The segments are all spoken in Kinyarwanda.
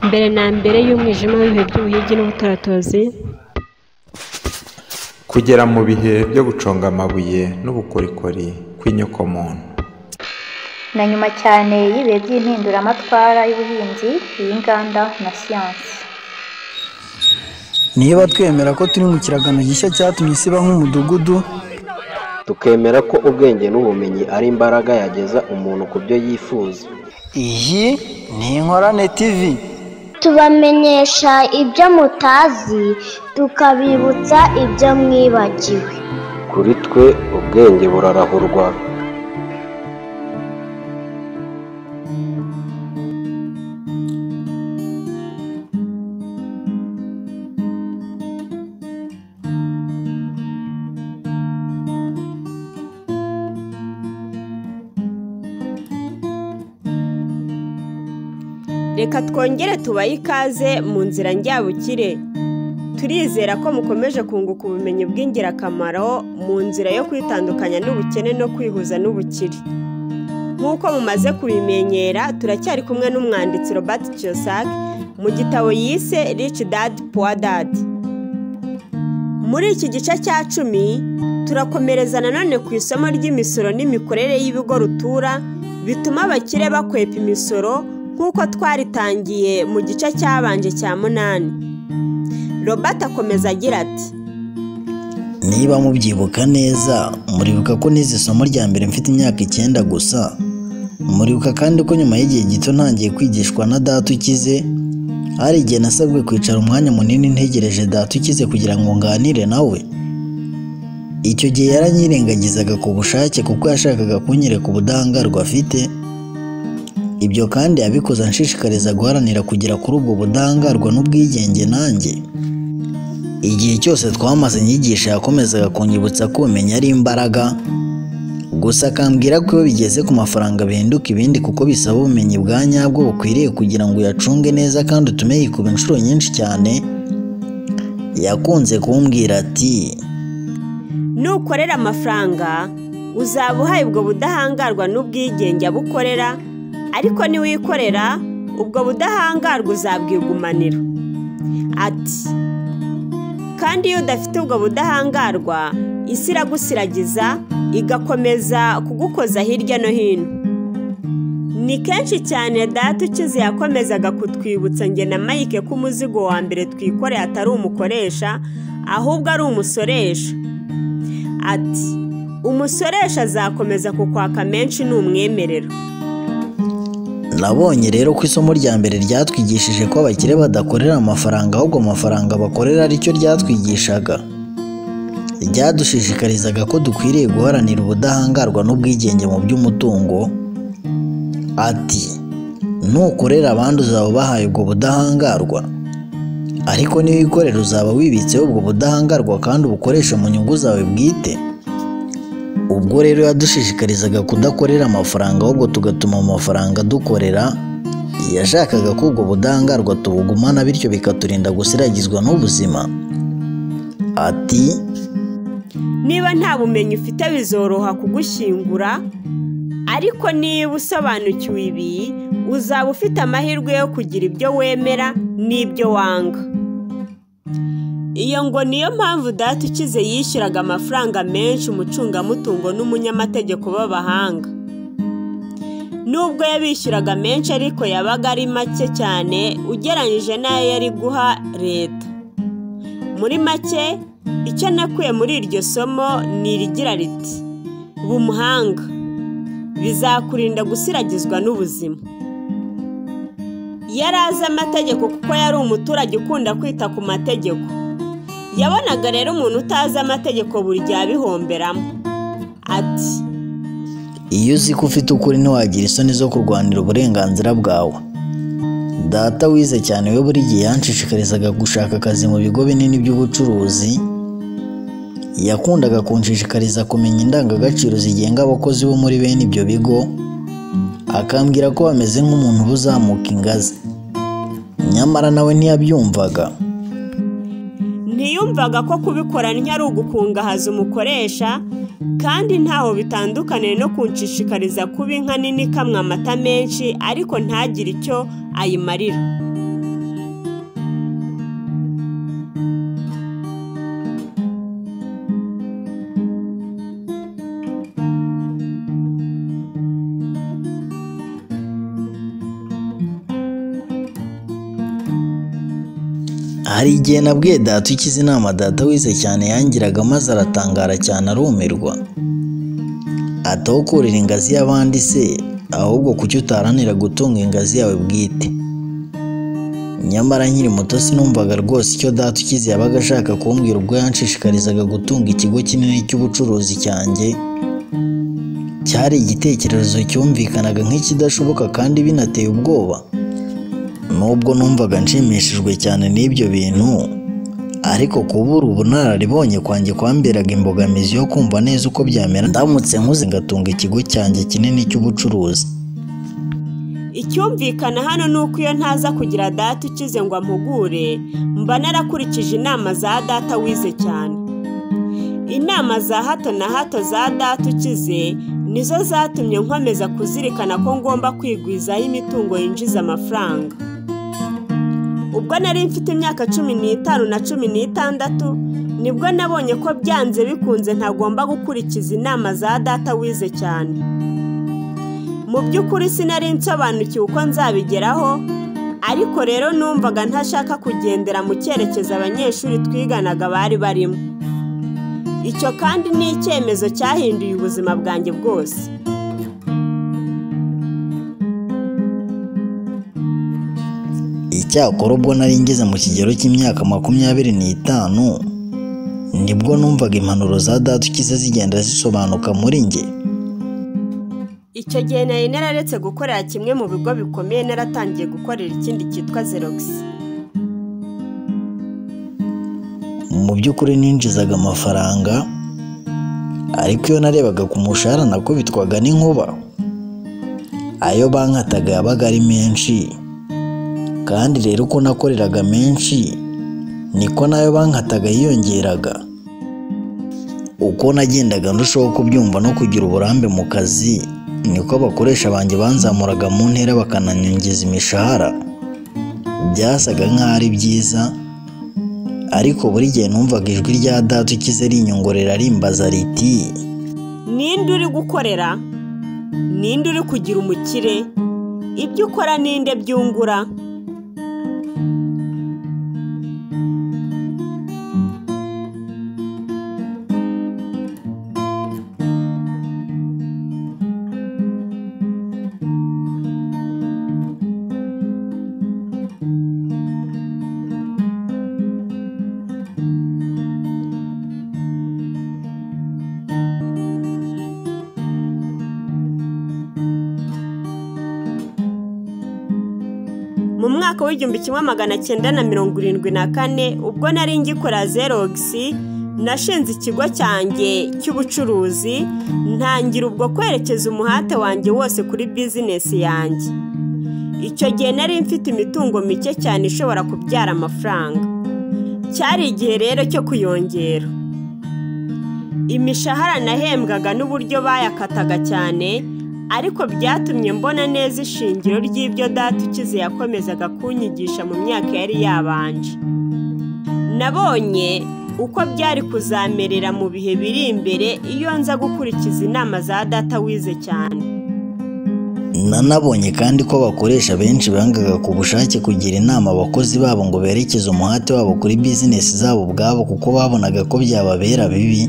mbere na mbere y'umwijima w'ibihe by'ubuhigi n'ubutaratozi kugera mu bihe byo guconga amabuye n'ubukorikori kw'inyokomuntu na nyuma cyane y'ibihe by'impinduramatwara y'ubuhinzi iy'inganda na siyansi niba twemera ko turi mu kiragano gishya cyatumye isi iba nk'umudugudu tukemera ko ubwenge n'ubumenyi ari imbaraga yageza umuntu ku byo yifuza iyi ni inkorane tv tubamenyesha ibyo mutazi tukabibutsa ibyo mwibagiwe kuri twe ubwenge burarahurwa reka twongere tubaye ikaze mu nzira njyabukire turizera ko mukomeje kunguka ubumenyi bw'ingirakamaro mu nzira yo kwitandukanya n'ubukene no kwihuza n'ubukire nk'uko mumaze kubimenyera turacyari kumwe n'umwanditsi robert kiyosak mu gitabo yise rich dad poor dad muri iki gice cya cumi turakomereza nanone ku isomo ry'imisoro n'imikorere y'ibigo rutura bituma abakire bakwepa imisoro nk'uko twaritangiye mu gice cyabanje cya munani robert akomeza agira ati niba mubyibuka neza muribuka ko nize isomo rya mbere mfite imyaka icyenda gusa muribuka kandi ko nyuma y'igihe gito ntangiye kwigishwa na data ukize hari igihe nasabwe kwicara umwanya munini ntegereje data ukize kugira ngo nganire nawe icyo gihe yaranyirengagizaga ku bushake kuko yashakaga kunyereka ubudahangarwa afite ibyo kandi yabikoze anshishikariza guharanira kugera kuri ubwo budahangarwa n'ubwigenge nanjye igihe cyose twamaze inyigisho yakomezaga kunyibutsa ko ubumenyi ari imbaraga gusa akambwira ko iyo bigeze ku mafaranga bihinduka ibindi kuko bisaba ubumenyi bwa nyabwo bukwiriye kugira ngo uyacunge neza kandi utume yikuba inshuro nyinshi cyane yakunze kumbwira ati nukorera amafaranga uzaba uhaye ubwo budahangarwa n'ubwigenge abukorera ariko niwikorera ubwo budahangarwa uzabwigumanira ati kandi iyo udafite ubwo budahangarwa isi iragusiragiza igakomeza kugukoza hirya no hino ni kenshi cyane data ukize yakomezaga kutwibutsa njye na mayike ko umuzigo wa mbere twikoreye atari umukoresha ahubwo ari umusoresha ati umusoresha azakomeza kukwaka menshi ni umwemerera nabonye rero ko isomo rya mbere ryatwigishije ko abakire badakorera amafaranga ahubwo amafaranga bakorera aricyo ryatwigishaga ryadushishikarizaga ko dukwiriye guharanira ubudahangarwa n'ubwigenge mu by'umutungo ati nukorera abandi uzaba ubahaye ubwo budahangarwa ariko niwikorera uzaba wibitseho ubwo budahangarwa kandi ubukoresha mu nyungu zawe bwite ubwo rero yadushishikarizaga kudakorera amafaranga ahubwo tugatuma mu mafaranga dukorera yashakaga ko ubwo budahangarwa tubugumana bityo bikaturinda gusiragizwa n'ubuzima ati niba nta bumenyi ufite bizoroha kugushyingura ariko niba usobanukiwe ibi uzaba ufite amahirwe yo kugira ibyo wemera n'ibyo wanga iyo ngo niyo mpamvu data ukize yishyuraga amafaranga menshi umucungamutungo n'umunyamategeko b'abahanga nubwo yabishyuraga menshi ariko yabaga ari make cyane ugereranyije n'ayo yari guha leta muri make icyo nakuye muri iryo somo ni irigira riti umuhanga bizakurinda gusiragizwa n'ubuzima yari azi amategeko kuko yari umuturage ukunda kwita ku mategeko yabonaga rero umuntu utazi amategeko buri gihe abihomberamo ati iyo uzi ko ufite ukuri ntiwagira isoni zo kurwanira uburenganzira bwawe data wize cyane we buri gihe yanshishikarizaga gushaka akazi mu bigo binini by'ubucuruzi yakundaga kunshishikariza kumenya indangagaciro zigenga abakozi bo muri bene ibyo bigo akambwira ko bameze nk'umuntu uba uzamuka ingazi nyamara nawe ntiyabyumvaga ntiyumvaga ko kubikora ari ugukungahaza umukoresha kandi ntaho bitandukaniye no kunshishikariza kuba inka nini ikamwa amata menshi ariko ntagire icyo ayimarira hari igihe nabwiye data ukize inama data wize cyane yangiraga maze aratangara cyane arumirwa ataho kurira ingazi y'abandi se ahubwo kuki utaharanira gutunga ingazi yawe bwite nyamara nkiri muto sinumvaga rwose icyo data ukize yabaga ashaka kumbwira ubwo yanshishikarizaga gutunga ikigo kinini cy'ubucuruzi cyanjye cyari igitekerezo cyumvikanaga nk'ikidashoboka kandi binateye ubwoba nubwo numvaga nshimishijwe cyane n'ibyo bintu ariko kubura ubunararibonye kwanjye kwamberaga imbogamizi yo kumva neza uko byamera ndamutse nkuze ngatunga ikigo cyanjye kinini cy'ubucuruzi icyumvikana hano ni uko iyo ntaza kugira data ukize ngo ampugure mba narakurikije inama za data wize cyane inama za hato na hato za data ukize nizo zatumye nkomeza kuzirikana ko ngomba kwigwizaho imitungo yinjiza amafaranga ubwo nari mfite imyaka cumi n'itanu na cumi n'itandatu nibwo nabonye ko byanze bikunze ntagomba gukurikiza inama za data wize cyane mu by'ukuri sinari nsobanukiwe uko nzabigeraho ariko rero numvaga ntashaka kugendera mu cyerekezo abanyeshuri twiganaga bari barimo icyo kandi ni icyemezo cyahinduye ubuzima bwanjye bwose icyakora ubwo nari ngeze mu kigero cy'imyaka makumyabiri n'itanu nibwo numvaga impanuro za data ukize zigenda zisobanuka muri njye icyo gihe nari nararetse gukorera kimwe mu bigo bikomeye naratangiye gukorera ikindi cyitwa zerogisi mu by'ukuri ninjizaga amafaranga ariko iyo narebaga ku mushahara nakubitwaga n'inkuba ayo bankataga yabaga ari menshi kandi rero uko nakoreraga menshi niko n'ayo bankataga yiyongeraga uko nagendaga ndushaho kubyumva no kugira uburambe mu kazi niko abakoresha banjye banzamuraga mu ntera bakananyongeza imishahara byasaga nk'aho ari byiza ariko buri gihe numvaga ijwi rya data ukize rinyongorera rimbaza riti ninde uri gukorera ninde uri kugira umukire ibyo ukora ninde byungura mu mwaka w'igihumbi kimwe magana cyenda na mirongo irindwi na kane ubwo nari ngikora zerogisi nashinze ikigo cyanjye cy'ubucuruzi ntangira ubwo kwerekeza umuhate wanjye wose kuri bizinesi yanjye icyo gihe nari mfite imitungo mike cyane ishobora kubyara amafaranga cyari igihe rero cyo kuyongera imishahara nahembwaga n'uburyo bayakataga cyane ariko byatumye mbona neza ishingiro ry'ibyo data ukize yakomezaga kunyigisha mu myaka yari yabanje nabonye uko byari kuzamerera mu bihe biri imbere iyo nza gukurikiza inama za data wize cyane nanabonye kandi ko abakoresha benshi bangaga ku bushake kugira inama abakozi babo ngo berekeze umuhate wabo kuri bizinesi zabo ubwabo kuko babonaga ko byababera bibi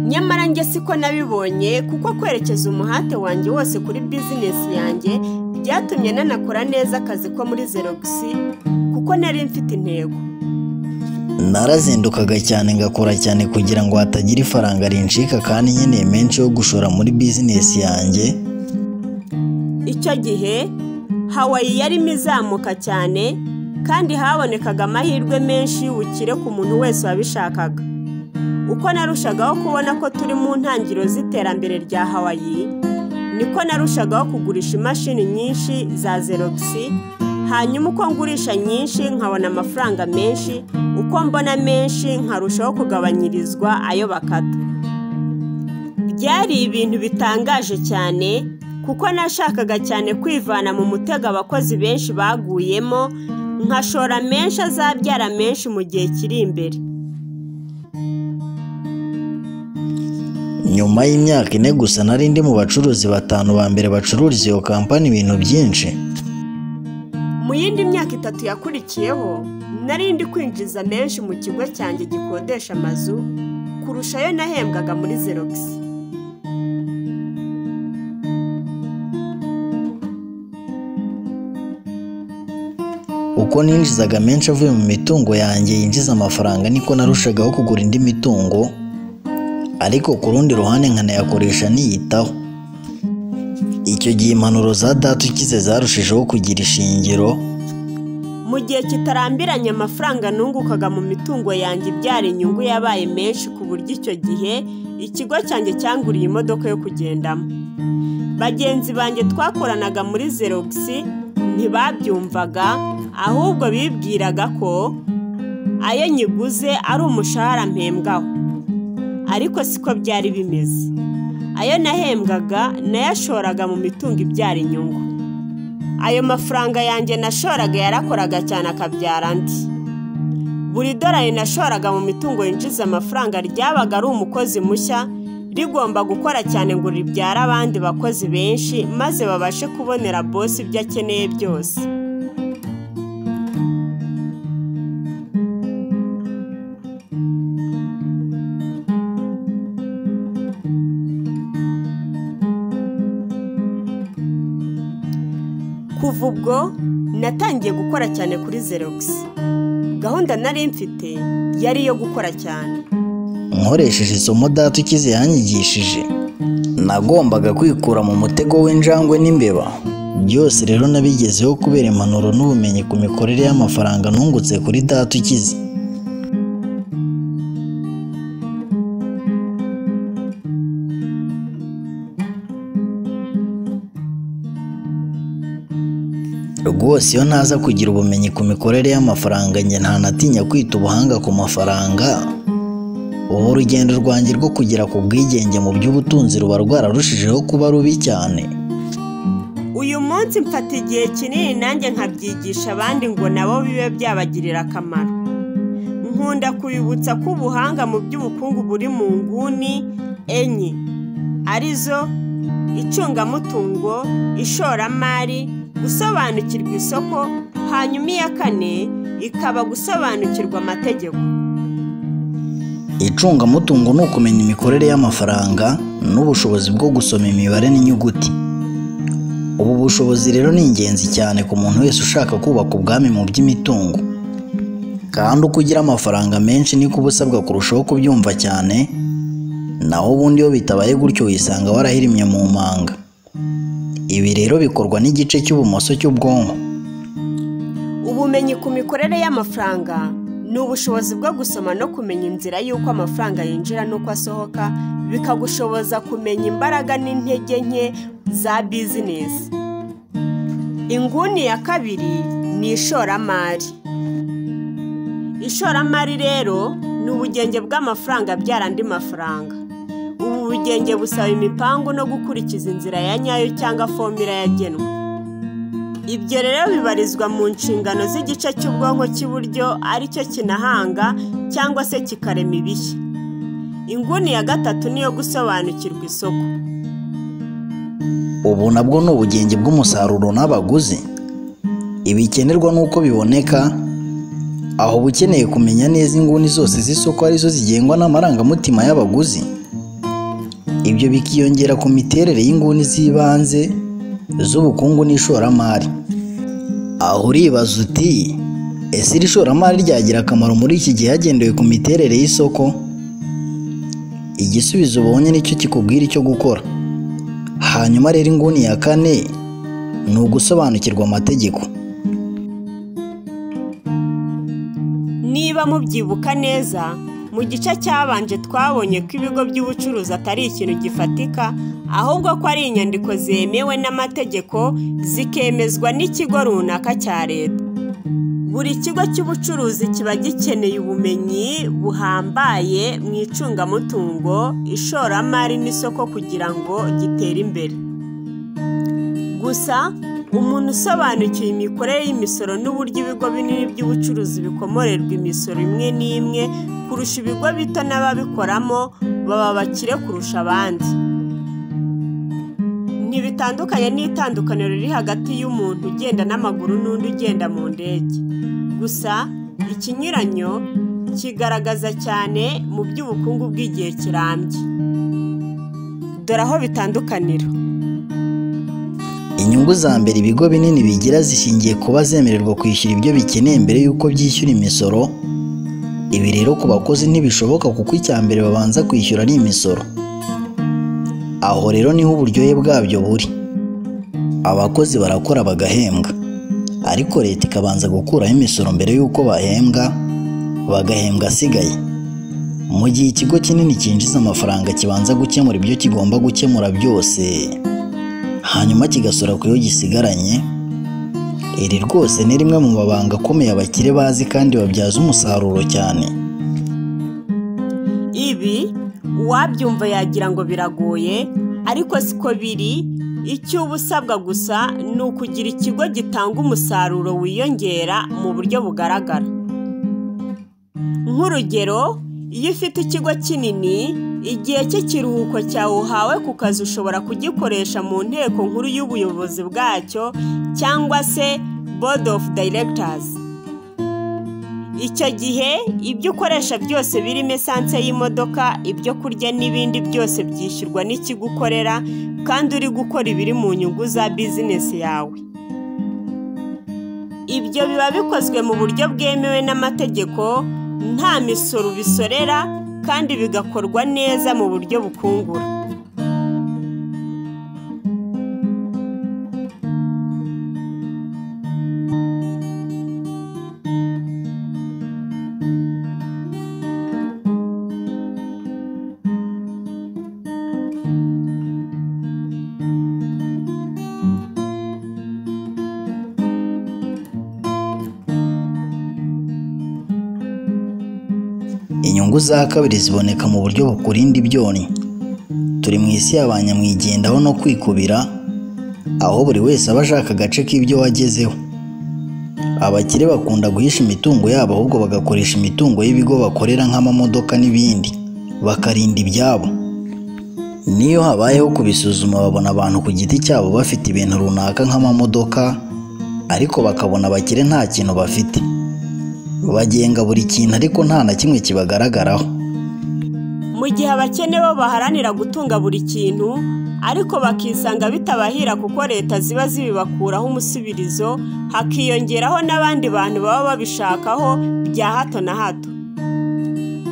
nyamara njye siko nabibonye kuko kwerekeza umuhate wanjye wose kuri bizinesi yanjye byatumye nanakora neza akazi ko muri zerogisi kuko nari mfite intego narazindukaga cyane ngakora cyane kugira ngo hatagira ifaranga rincika kandi nkeneye menshi yo gushora muri bizinesi yanjye icyo gihe hawayi yarimo izamuka cyane kandi habonekaga amahirwe menshi y'ubukire ku muntu wese wabishakaga uko narushagaho kubona ko turi mu ntangiriro z'iterambere rya hawayi niko narushagaho kugurisha imashini nyinshi za zerogisi hanyuma uko ngurisha nyinshi nkabona amafaranga menshi uko mbona menshi nkarushaho kugabanyirizwa ayo bakata byari ibintu bitangaje cyane kuko nashakaga cyane kwivana mu mutego abakozi benshi baguyemo nkashora menshi azabyara menshi mu gihe kiri imbere nyuma y'imyaka ine gusa nari ndi mu bacuruzi batanu ba mbere bacururiza iyo kampani ibintu byinshi mu yindi myaka itatu yakurikiyeho nari ndi kwinjiza menshi mu kigo cyanjye gikodesha amazu kurusha ayo nahembwaga muri zerogisi uko ninjizaga menshi avuye mu mitungo yanjye yinjiza amafaranga niko narushagaho kugura indi mitungo ariko ku rundi ruhande nkanayakoresha niyitaho icyo gihe impanuro za data ukize zarushijeho kugira ishingiro mu gihe kitarambiranye amafaranga nungukaga mu mitungo yanjye ibyara inyungu yabaye menshi ku buryo icyo gihe ikigo cyanjye cyanguriye imodoka yo kugendamo bagenzi banjye twakoranaga muri zerogisi ntibabyumvaga ahubwo bibwiraga ko ayo nyiguze ari umushahara mpembwaho ariko siko byari bimeze ayo nahembwaga nayashoraga mu mitungo ibyara inyungu ayo mafaranga yanjye nashoraga yarakoraga cyane akabyara andi buri dorari nashoraga mu mitungo yinjiza amafaranga ryabaga ari umukozi mushya rigomba gukora cyane ngo ribyare abandi bakozi benshi maze babashe kubonera bosi ibyo akeneye byose kuva ubwo natangiye gukora cyane kuri zerogisi gahunda nari mfite yari iyo gukora cyane nkoresheje isomo data ukize yanyigishije nagombaga kwikura mu mutego w'injangwe n'imbeba byose rero nabigezeho kubera impanuro n'ubumenyi ku mikorere y'amafaranga nungutse kuri data ukize rwose iyo ntaza kugira ubumenyi ku mikorere y'amafaranga njye ntanatinya kwita ubuhanga ku mafaranga ubu urugendo rwanjye rwo kugera ku bwigenge mu by'ubutunzi ruba rwararushijeho kuba rubi cyane uyu munsi mfata igihe kinini nanjye nkabyigisha abandi ngo nabo bibe byabagirira akamaro nkunda kubibutsa ko ubuhanga mu by'ubukungu buri mu nguni enye arizo icungamutungo ishoramari gusobanukirwa isoko hanyuma iya kane ikaba gusobanukirwa amategeko icungamutungo ni ukumenya imikorere y'amafaranga n'ubushobozi bwo gusoma imibare n'inyuguti ubu bushobozi rero ni ingenzi cyane ku muntu wese ushaka kubaka ubwami mu by'imitungo kandi uko ugira amafaranga menshi niko uba usabwa kurushaho kubyumva cyane naho ubundi iyo bitabaye gutyo wisanga warahirimye mu manga ibi rero bikorwa n'igice cy'ibumoso cy'ubwonko ubumenyi ku mikorere y'amafaranga ni ubushobozi bwo gusoma no kumenya inzira y'uko amafaranga yinjira n'uko asohoka bikagushoboza kumenya imbaraga n'intege nke za bizinesi inguni ya kabiri ni ishoramari ishoramari rero ni ubugenge bw'amafaranga abyara andi mafaranga ubu bugenge busaba imipangu no gukurikiza inzira ya nyayo cyangwa fomira yagenwe ibyo rero bibarizwa mu nshingano z'igice cy'ubwonko cy'iburyo aricyo kinahanga cyangwa se kikarema ibishya inguni ya gatatu niyo gusobanukirwa isoko ubu nabwo ni ubugenge bw'umusaruro n'abaguzi ibikenerwa n'uko biboneka aho uba ukeneye kumenya neza inguni zose z'isoko arizo zigengwa n'amarangamutima y'abaguzi ibyo bikiyongera ku miterere y'inguni z'ibanze z'ubukungu n'ishoramari aho uribaza uti ese iri shoramari ryagira akamaro muri iki gihe hagendewe ku miterere y'isoko igisubizo ubonye nicyo kikubwira icyo gukora hanyuma rero inguni ya kane ni ugusobanukirwa amategeko niba mubyibuka neza mu gice cyabanje twabonye ko ibigo by'ubucuruzi atari ikintu gifatika ahubwo ko ari inyandiko zemewe n'amategeko zikemezwa n'ikigo runaka cya leta buri kigo cy'ubucuruzi kiba gikeneye ubumenyi buhambaye mu icungamutungo ishoramari n'isoko kugira ngo gitere imbere gusa umuntu usobanukiwe imikorere y'imisoro n'uburyo ibigo binini by'ubucuruzi bikomorerwa imisoro imwe n'imwe kurusha ibigo bito n'ababikoramo baba bakire kurusha abandi ntibitandukanye n'itandukaniro riri hagati y'umuntu ugenda n'amaguru n'undi ugenda mu ndege gusa ikinyuranyo kigaragaza cyane mu by'ubukungu bw'igihe kirambye dore aho bitandukanira inyungu za mbere ibigo binini bigira zishingiye kuba zemererwa kwishyura ibyo bikeneye mbere y'uko byishyura imisoro ibi rero ku bakozi ntibishoboka kuko icya mbere babanza kwishyura ari imisoro aho rero niho uburyohe bwabyo buri abakozi barakora bagahembwa ariko leta ikabanza gukuraho imisoro mbere y'uko bahembwa bagahembwa asigaye mu gihe ikigo kinini cyinjiza amafaranga kibanza gukemura ibyo kigomba gukemura byose hanyuma kigasura ku yo gisigaranye iri rwose ni rimwe mu mabanga akomeye abakire bazi kandi babyaza umusaruro cyane ibi uwabyumva yagira ngo biragoye ariko siko biri icyo uba usabwa gusa ni ukugira ikigo gitanga umusaruro wiyongera mu buryo bugaragara nk'urugero iyo ufite ikigo kinini igihe cy'ikiruhuko cyawe uhawe ku kazi ushobora kugikoresha mu nteko nkuru y'ubuyobozi bwacyo cyangwa se board of directors icyo gihe ibyo ukoresha byose birimo esanse y'imodoka ibyo kurya n'ibindi byose byishyurwa n'ikigo ukorera kandi uri gukora ibiri mu nyungu za bizinesi yawe ibyo biba bikozwe mu buryo bwemewe n'amategeko nta misoro bisorera kandi bigakorwa neza mu buryo bukungura inyungu za kabiri ziboneka mu buryo bukurinda ibyonnyi turi mu isi y'abanyamwigendaho no kwikubira aho buri wese aba ashaka agace k'ibyo wagezeho abakire bakunda guhisha imitungo yabo ahubwo bagakoresha imitungo y'ibigo bakorera nk'amamodoka n'ibindi bakarinda ibyabo niyo habayeho kubisuzuma babona abantu ku giti cyabo bafite ibintu runaka nk'amamodoka ariko bakabona abakire nta kintu bafite bagenga buri kintu ariko nta na kimwe kibagaragaraho mu gihe abakene bo baharanira gutunga buri kintu ariko bakisanga bitabahira kuko leta ziba zibibakuraho umusubirizo hakiyongeraho n'abandi bantu baba babishakaho bya hato na hato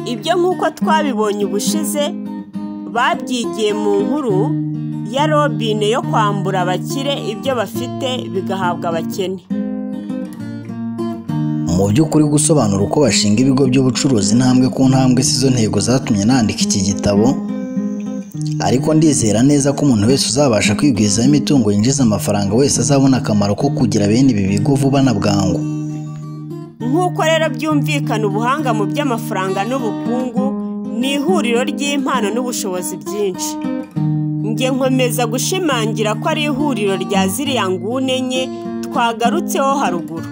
ibyo nk'uko twabibonye ubushize babyigiye mu nkuru ya robine yo kwambura abakire ibyo bafite bigahabwa abakene mu by'ukuri gusobanura uko bashinga ibigo by'ubucuruzi intambwe ku ntambwe si zo ntego zatumye nandika iki gitabo ariko ndizera neza ko umuntu wese uzabasha kwigwizaho imitungo yinjiza amafaranga wese azabona akamaro ko kugira bene ibi bigo vuba na bwangu nk'uko rero byumvikana ubuhanga mu by'amafaranga n'ubukungu ni ihuriro ry'impano n'ubushobozi byinshi njye nkomeza gushimangira ko ari ihuriro rya ziriya nguni enye twagarutseho haruguru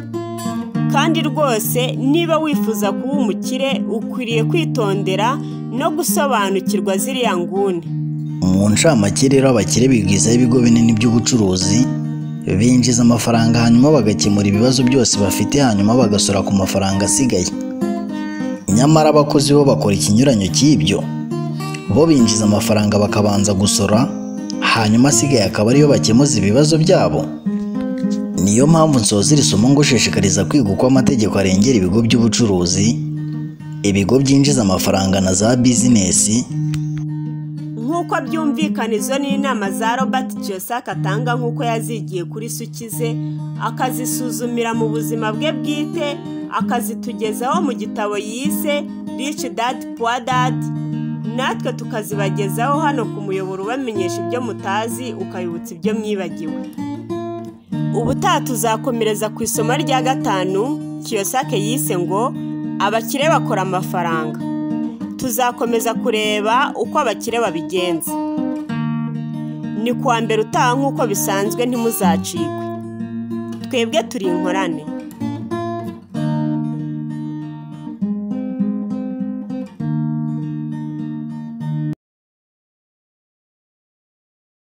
kandi rwose niba wifuza kuba umukire ukwiriye kwitondera no gusobanukirwa ziriya nguni mu ncamake rero abakire bigwizaho ibigo binini by'ubucuruzi binjiza amafaranga hanyuma bagakemura ibibazo byose bafite hanyuma bagasora ku mafaranga asigaye nyamara abakozi bo bakora ikinyuranyo cy'ibyo bo binjiza amafaranga bakabanza gusora hanyuma asigaye akaba ariyo bakemuza ibibazo byabo niyo mpamvu nsoza iri somo ngushishikariza kwiga uko amategeko arengera ibigo by'ubucuruzi ibigo byinjiza amafaranga na za bizinesi nk'uko byumvikana izo ni inama za robert josaka atanga nk'uko yazigiye kuri sukize akazisuzumira mu buzima bwe bwite akazitugezaho mu gitabo yise rich dad poor dad natwe tukazibagezaho hano ku muyoboro ubamenyesha ibyo mutazi ukayibutsa ibyo mwibagiwe ubutaha tuzakomereza ku isomo rya gatanu kiyosake yise ngo abakire bakora amafaranga tuzakomeza kureba uko abakire babigenza ni kuwa mbere utaha nk'uko bisanzwe ntimuzacikwe twebwe turi inkorane